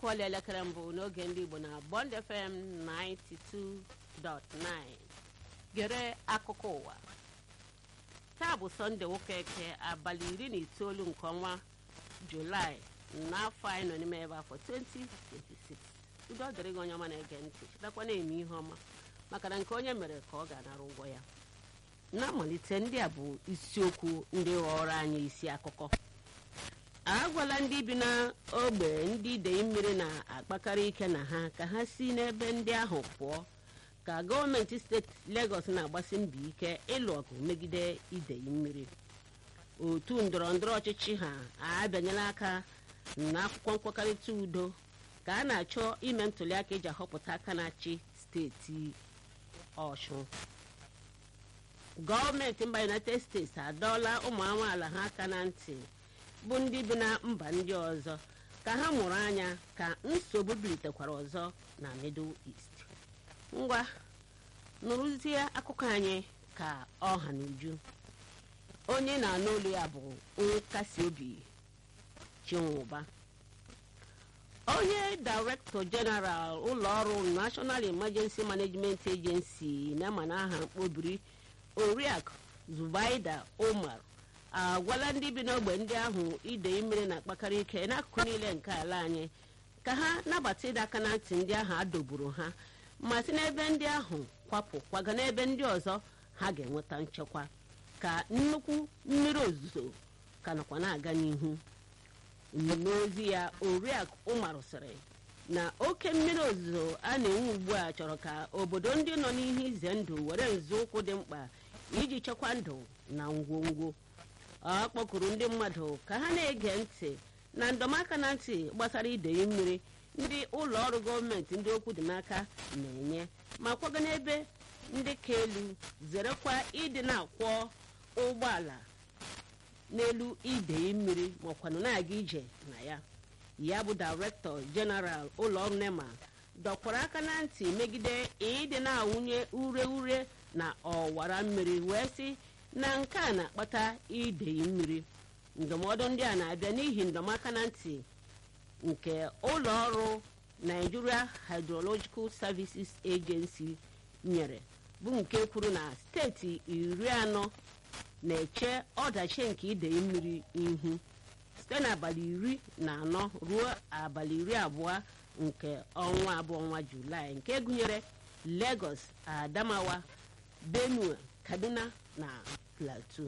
akụọla elekere mbụ n'oge ndị igbo na bond fm 92.9 gere akụkọ ụwa taa bụ sọnde nwoke eke abalị iri na itoolu nke ọnwa julaị n'afọ anyị nọ n'ime ebe afọ 2026 udo dịrị gị onye ọma na-ege ntị chetakwa na-eme ihe ọma maka na nke onye mere ka ọ ga-anara ụgwọ ya na-amalite ndị a bụ isiokwu ndị ghọrọ anyị isi akụkọ agwala ndị bi n'ogbe ndị idei mmiri na-akpakarị ike na ha ka ha si n'ebe ndị ahụ pụọ ka gọọmenti steeti Lagos na-agbasi mbọ ike ịlụ ọgụ megide idei mmiri otu ndọrọ ndọrọ ọchịchị ha abịanyela aka n'akwụkwọ nkwekọrịta udo ka a na-achọ ime ntụliaka eji ahọpụta aka na-achị steeti Ọshụn gọọmenti mba United States adọọla ụmụ amaala ha aka na ntị bụ ndị bi na mba ndị ọzọ ka ha mụrụ anya ka nsogbu bilitekwara ọzọ na Middle East ngwa nụrụzie akụkọ anyị ka ọha na uju onye na-anụ olu ya bụ nkasi obi chinwụba onye director general ụlọọrụ national emergency management agency na-ama n'aha mkpobiri oriakụ zubaida umar agwala ndị bi n'ogbe ndị ahụ idei mmiri na-akpakarị ike n'akụkụ niile nke ala anyị ka ha nabata ịdọ aka na ntị ndị ahụ adọgburu ha ma si n'ebe ndị ahụ kwapụ kwaga n'ebe ndị ọzọ ha ga-enweta nchekwa ka nnukwu mmiri ozuzo ka nọkwa na-aga n'ihu n'ozi ya oriakụ ụmar sịrị na oke mmiri ozuzo a na-enwe ugbu a chọrọ ka obodo ndị nọ n'ihe ize ndụ were nzọụkwụ dị mkpa iji chekwa ndụ na ngwongwo ọ kpọkuru ndị mmadụ ka ha na-ege ntị na ndọmaka na ntị gbasara idei mmiri ndị ụlọ ọrụ gọọmenti ndị okwu dị n'aka na-enye ma kwaga n'ebe ndị ka elu zerekwa ịdị na-akwọ ụgbọala n'elu idei mmiri makwanụ na-aga ije na ya ya bụ dairektọ jeneral ụlọọrụ nema dọkwara aka na ntị megide ịdị na-awụnye ure ure na ọwara mmiri wee sị na nke a na-akpata idei mmiri ndụmọdụ ndị a na-abịa n'ihi ndọmaka na ntị nke ụlọ ọrụ Nigeria Hydrological Services Agency nyere bụ nke kwuru na steeti iri anọ na-eche ọdachi nke idei mmiri ihu site n'abalị iri na anọ ruo abalị iri abụọ nke ọnwa abụọ ọnwa Julaị nke gụnyere Lagos Adamawa Benue Kaduna na Plateau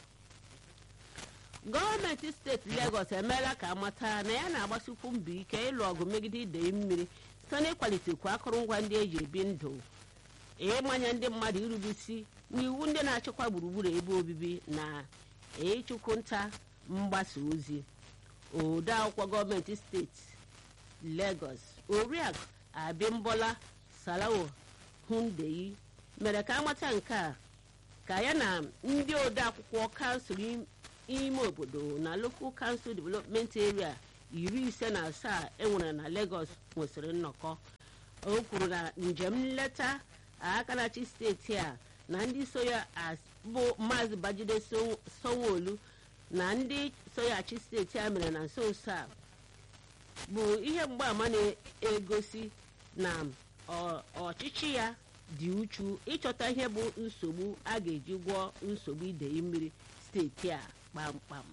gọọmenti steeti Lagos emeela ka amata na ya na-agbasikwu mbọ ike ịlụ ọgụ megide idei mmiri site n'ịkwalitekwu akụrụngwa ndị eji ebi ndụ ịmanye ndị mmadụ irubisi n'iwu ndị na-achịkwa gburugburu ebe obibi na ịchụkwu nta mgbasa ozi ode akwụkwọ gọọmenti steeti Lagos oriakụ Abimbola Salawo Hundeyi mere ka amata nke a ka ya na ndị ode akwụkwọ kansụl ime obodo na Local Council Development Area iri ise na asaa enwere na Lagos nwesịrị nnọkọ o kwuru na njem nleta aka na-achị steeti a na ndị so ya bụ maazị Bajide Sanwo-Olu na ndị so ya achị steeti a mere na nso nso a bụ ihe mgbaàmà na-egosi na ọchịchị ya dị uchu ịchọta ihe bụ nsogbu a ga-eji gwọọ nsogbu idei mmiri steeti a kpamkpam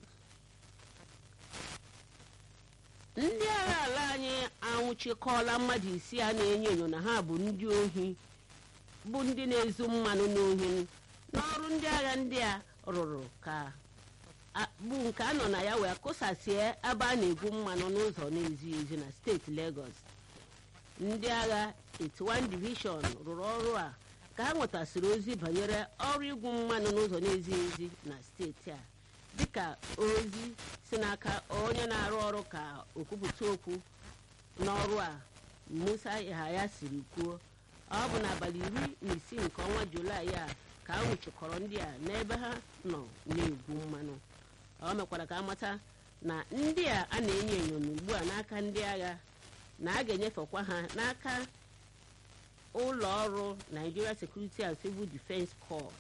ndị agha ala anyị anwụchikọọla mmadụ isii a na-enyo enyo na ha bụ ndị ohi bụ ndị na-ezu mmanụ n'ohi n'ọrụ ndị agha ndị a rụrụ ka bụ nke a nọ na ya wee kụsasie ebe a na-egwu mmanụ n'ụzọ na-ezighị ezi na steeti Lagos ndị agha 81 Division rụrụ ọrụ a ka ha nwetasịrị ozi banyere ọrụ igwu mmanụ n'ụzọ na-ezighị ezi na steeti a dịka ozi si n'aka onye na-arụ ọrụ ka okwupụta okwu n'ọrụ a Musa Yahaya siri kwuo ọ bụ n'abalị iri na isii nke ọnwa Julaị a ka a nwụchikọrọ ndị a n'ebe ha nọ na-egwu mmanụ ọ mekwara ka amata na ndị a a na-enyo enyo n'ugbu a n'aka ndị agha na a ga-enyefekwa ha n'aka ụlọ ọrụ Nigeria Security and Civil Defence Corps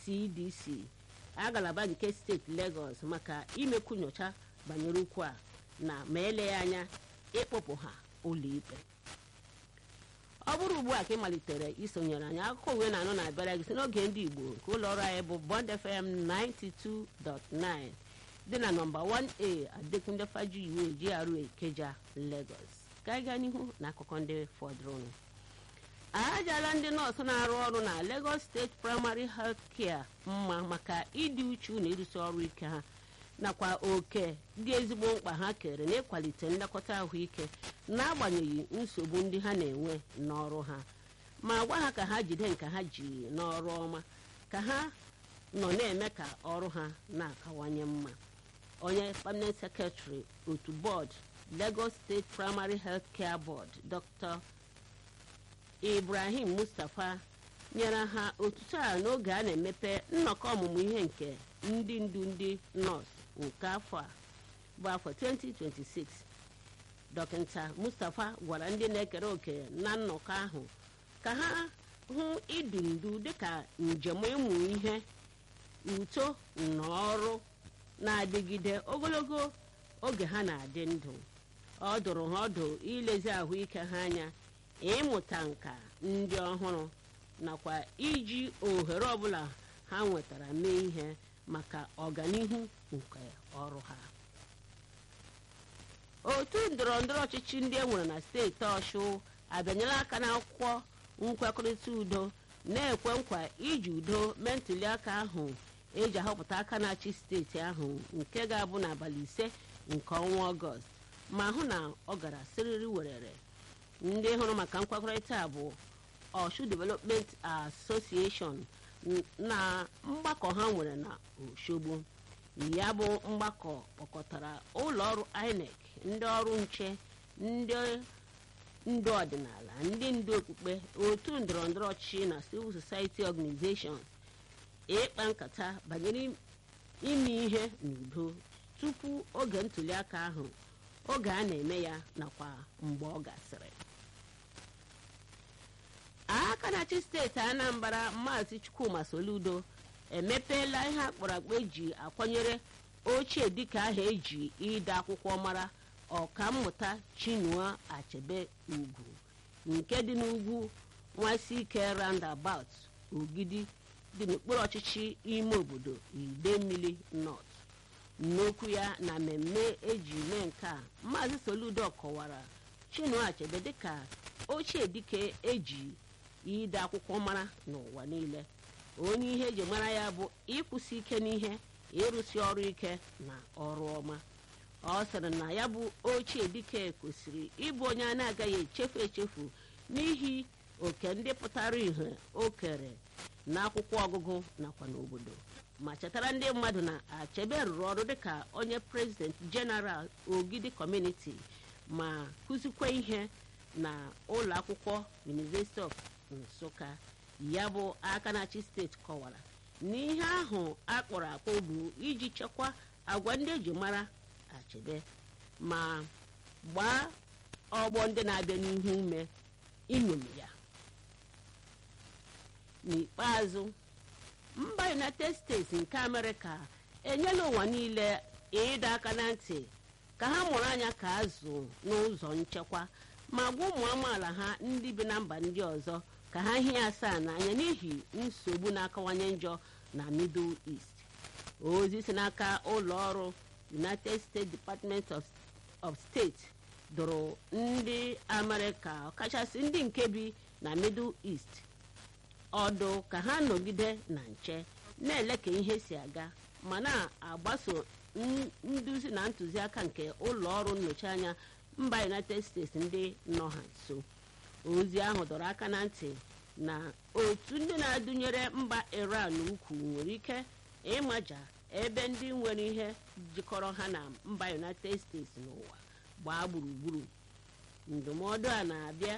NSCDC ngalaba nke steeti Lagos maka imekwu nyocha banyere ukwu a na ma eleghị anya ịkpụpụ ha ụlọikpe ọ bụrụ ugbu a ka ị malitere isonyere anyị akụkọ uwe na-anụ na-abịara gị si n'oge ndị igbo nke ụlọ ọrụ anyị bụ bond fm 92.9 dị na nọmba 1a adekunle fajuyiwe GRA Ikeja Lagos ka anyị gaa n'ihu na akụkọ ndị fọdụrụnụ ajala ndị nọọsụ na-arụ ọrụ na Lagos State Primary Health Care mma maka ịdị uchu na ịrụsi ọrụ ike ha nakwa oke dị ezigbo mkpa ha kere n'ịkwalite nlekọta ahụike n'agbanyeghị nsogbu ndị ha na-enwe n'ọrụ ha ma gwa ha ka ha jide nke ha ji n'ọrụ ọma ka ha nọ na-eme ka ọrụ ha na-akawanye mma onye permanent secretary otu bọọdụ Lagos State Primary Health Care Board Dr. Ibrahim Mustapha nyere ha otuto a n'oge a na-emepe nnọkọ ọmụmụ ihe nke ndị ndu ndị nọọsụ nke afọ a bụ afọ 2026 dọkịta Mustapha gwara ndị na-ekere òkè na nnọkọ ahụ ka ha hụ idu ndu dịka njem ịmụ ihe uto na ọrụ na-adịgide ogologo oge ha na-adị ndụ ọ dụrụ ha ọdụ ilezi ahụike ha anya ịmụta nka ndị ọhụrụ nakwa iji ohere ọbụla ha nwetara mee ihe maka ọganihu nke ọrụ ha otu ndọrọ ndọrọ ọchịchị ndị e nwere na steeti ọshụ abịanyela aka n'akwụkwọ nkwekọrịta udo na-ekwe nkwa iji udo mee ntuli aka ahụ eji ahọpụta aka na-achị steeti ahụ nke ga-abụ n'abalị ise nke ọnwa ọgọst ma hụ na ọ gara siriri werere ndị hụrụ maka nkwekọrịta bụ Oshu Development Association na mgbakọ ha nwere na Oshogbo ya bụ mgbakọ kpọkọtara ụlọ ọrụ INEC ndị ọrụ nche ndị ndu ọdịnala ndị ndu okpukpe otu ndọrọndọrọ ọchịchị na civil society organizations ịkpa nkata banyere ime ihe n'udo tupu oge ntụliaka ahụ oge a na-eme ya nakwa mgbe ọ gasịrị aka na-achị steeti Anambra maazị Chukwuma Soludo emepeela ihe akpọrọ akpa eji akwanyere ochie dịka aha eji ide akwụkwọ mara ọkammụta Chinua Achebe ugwu nke dị n'ugwu Nwasike roundabout Ogidi dị n'okpuru ọchịchị ime obodo Idemmili North n'okwu ya na mmemme eji mee nke a maazị Soludo kọwara Chinua Achebe dịka ochie dike eji ide akwụkwọ mara n'ụwa niile onye ihe eji mara ya bụ ịkwụsị ike n'ihe ịrụsi ọrụ ike na ọrụ ọma ọ sịrị na ya bụ ochie dike kwesịrị ịbụ onye a na-agaghị echefu echefu n'ihi oke ndị pụtara ihe o kere n'akwụkwọ ọgụgụ nakwa n'obodo ma chetara ndị mmadụ na Achebe rụrụ ọrụ dịka onye prezident jeneral Ogidi kọmuniti ma kụzikwa ihe na ụlọ akwụkwọ University of Nsụka ya bụ aka na-achị steeti kọwara n'ihe ahụ akpọrọ akpọ bụ iji chekwa agwa ndị eji mara Achebe ma gbaa ọgbọ ndị na-abịa n'ihu ume iṅomi ya n'ikpeazụ mba United States nke Amerịka enyela ụwa niile ịdọ aka na ntị ka ha mụrụ anya ka azụ n'ụzọ nchekwa ma gwa ụmụ amaala ha ndị bi na mba ndị ọzọ ka ha hie asaa n'anya n'ihi nsogbu na-akawanye njọ na Middle East ozi si n'aka ụlọ ọrụ United States Department of, of State dụrụ ndị Amerịka ọkachasị ndị nke bi na Middle East ọdụ ka ha nọgide na nche na-ele ka ihe si aga ma na-agbaso nduzi na ntụziaka nke ụlọ ọrụ nnọchi anya mba United States ndị nọ ha nso ozi ahụ dọrọ aka na ntị na otu ndị na-adụnyere mba Iran ukwu nwere ike ịmaja ebe ndị nwere ihe jikọrọ ha na mba United States n'ụwa gbaa gburugburu ndụmọdụ a na-abịa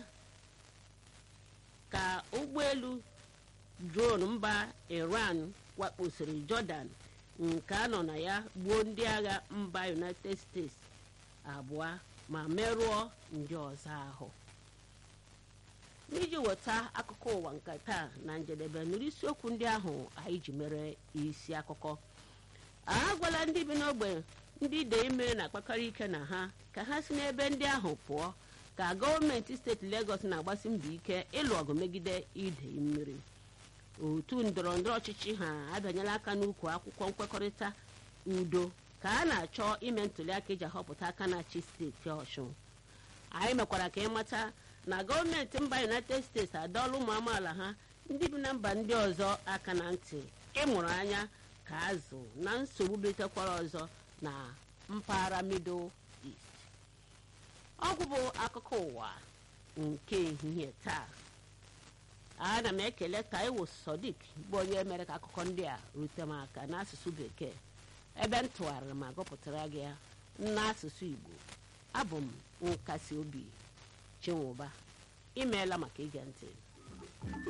ka ụgbọelu drone mba Iran wakposiri Jordan nke a nọ na ya gbuo ndị agha mba United States abụọ ma merụọ ndị ọzọ ahụ n'iji weta akụkọ ụwa nke taa na njedebe nụrụ isiokwu ndị ahụ anyị ji mere isi akụkọ a gwala ndị bi n'ogbe ndị idei mmiri na-akpakọrọ ike na ha ka ha si n'ebe ndị ahụ pụọ ka gọọmenti steeti Legọs na-agbasi mbọ ike ịlụ ọgụ megide idei mmiri otu ndọrọ ndọrọ ọchịchị ha abịanyela aka n'ukwu akwụkwọ nkwekọrịta udo ka a na-achọ ime ntụliaka iji ahọpụta aka na-achị steeti ọshụn anyị mekwara ka ịmata na gọọmenti mba united states adọọla ụmụ amaala ha ndị bi na mba ndị ọzọ aka na ntị ịmụrụ anya ka azụ na nsogbu bitekwara ọzọ na mpaghara middle east ọgwụ bụ akụkọ ụwa nke ehihie taa ana m ekele taiwo sodik bụ onye mere ka akụkọ ndị a rute m aka n'asụsụ bekee ebe m tụgharịrị ma gụpụtara gị ya n'asụsụ igbo abụ m nkasi obi chinwụba imeela maka ige ntị